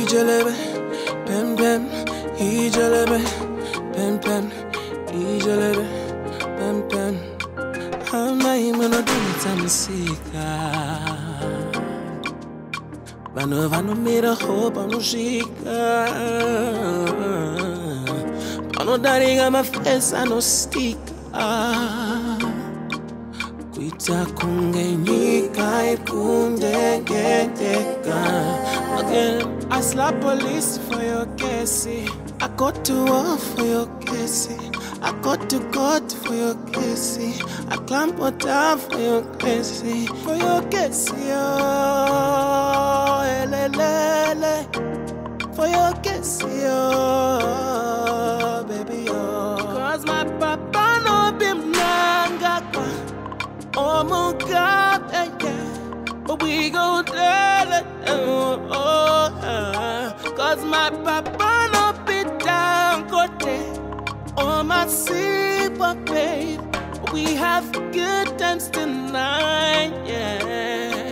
ijelebe, pem pem, ijelebe, pem pem, ijelebe, pem pem. Amaimwe nodumisa musika. Vanhu vanomira ho panosvika. Panodarika mafesi anostika. Kuita kunge nyika ikundengeteka. Again, I slap police for your case. I go to war for your case. I go to court for your case. I climb down for your case. For your case, yo. Elelele. For your case, yo. Baby, yo. Cause my papa no be mnangakwa. Oh my God, yeah, yeah. But we go tell it, oh, oh, uh, Cause my papa no be down, go Oh my super babe. We have good times tonight, yeah.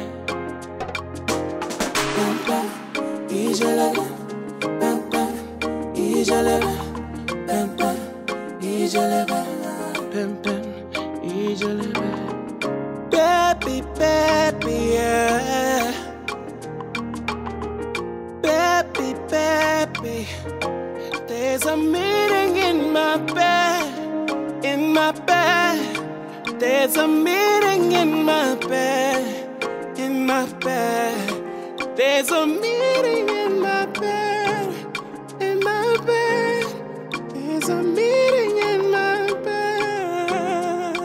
Bam, bam, ijelele. Bam, bam, ijelele. Bam, bam, ijelele. Bam, bam, ijelele. Baby, baby, yeah. Baby, baby. There's a meeting in my bed, in my bed. There's a meeting in my bed, in my bed. There's a meeting in my bed, in my bed. There's a meeting in my bed.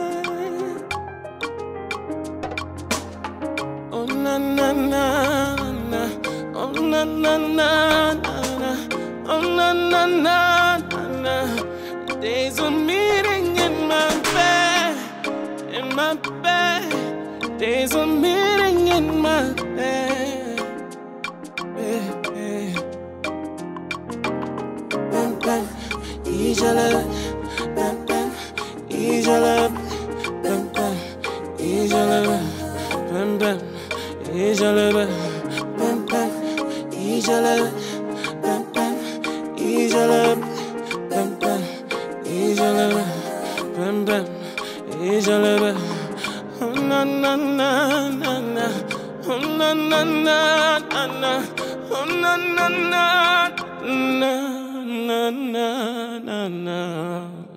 Oh na na na na, oh na na na na na, oh na na na na na. There's a meeting in my bed, in my bed. There's a meeting in my bed. Baby. Bam bam, ijelele, bam bam, ijelele, bam bam, ijelele, bam bam, ijelele, bam bam, ijelele, bam bam, ijelele, bam bam, ijelele, bam bam, ijelele. Oh na na na na na, oh na na na na na, oh na na na na na na na na.